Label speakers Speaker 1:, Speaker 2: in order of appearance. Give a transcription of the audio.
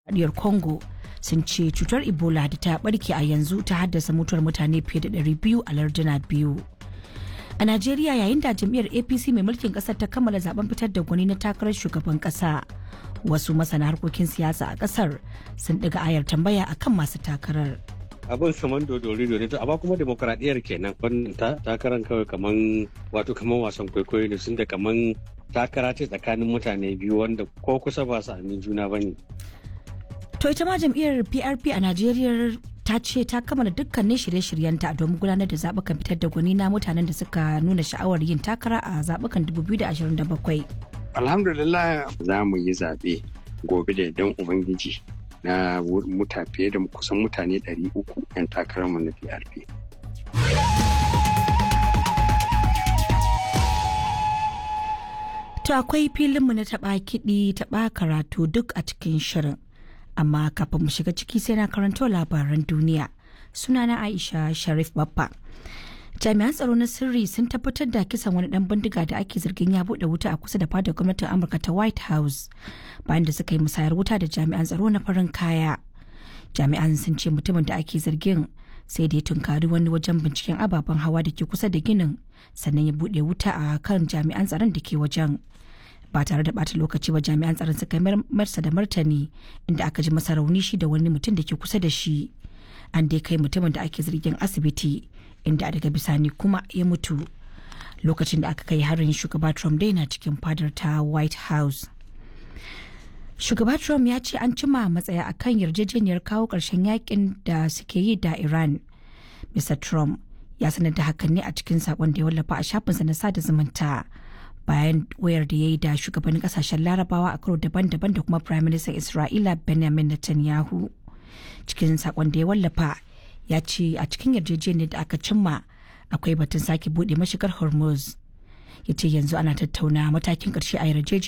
Speaker 1: Diyar Congo sun ce cutar Ebola da ta barke a yanzu ta haddasa mutuwar mutane fiye da 200 a larduna biyu. A Najeriya yayin da jam'iyyar APC mai mulkin kasar ta kammala zaben fitar da gwani na takarar shugaban kasa. Wasu masana harkokin siyasa a kasar sun ɗiga ayar tambaya akan masu takarar.
Speaker 2: abin kaman dodori ne amma kuma demokradiyyar kenan wannan takarar kawai kaman wato kaman wasan kwaikwayo ne sun da kaman takara ce tsakanin mutane biyu wanda ko kusa ba su amin juna ba ne.
Speaker 1: To ita ma jam'iyyar PRP a Najeriya ta ce ta kammala dukkanin shirye-shiryenta domin gudanar da zaɓukan fitar da gwani na mutanen da suka nuna sha'awar yin takara a zaɓukan 2027.
Speaker 3: Alhamdulillah za mu yi zaɓe gobe da don Ubangiji na muta fiye da kusan mutane 300 'yan takararmu na PRP.
Speaker 1: To akwai filinmu na taɓa kiɗi taɓa karatu duk a cikin shirin. Amma kafin mu shiga ciki sai na karanto labaran duniya. Sunana Aisha Sharif Baffa. Jami'an tsaro na sirri sun tabbatar da kisan wani dan bindiga da ake zargin ya buɗe wuta a kusa da fadar gwamnatin Amurka ta White House bayan da suka yi musayar wuta da jami'an tsaro na farin kaya. Jami'an sun ce mutumin da ake zargin sai da ya tunkari wani wajen binciken ababen hawa da ke kusa da ginin sannan ya buɗe wuta a kan jami'an tsaron da ke wajen. ba tare da bata lokaci ba jami'an tsaron suka marsa da martani inda aka ji masa rauni shi da wani mutum da ke kusa da shi an dai kai mutumin da ake zargin asibiti inda daga bisani kuma ya mutu lokacin da aka kai harin shugaba trump dai na cikin fadar ta white house shugaba trump ya ce an cima matsaya akan yarjejeniyar kawo ƙarshen yakin da suke yi da iran mr trump ya sanar da hakan ne a cikin sakon da ya wallafa a shafinsa na sada zumunta bayan wayar da ya yi da shugabannin kasashen larabawa a karo daban-daban da kuma prime minister isra'ila benjamin netanyahu cikin sakon da ya wallafa ya ce a cikin yarjejeniyar da aka cimma akwai batun sake bude mashigar hormuz ya ce yanzu ana tattauna matakin karshe a yarjejeniyar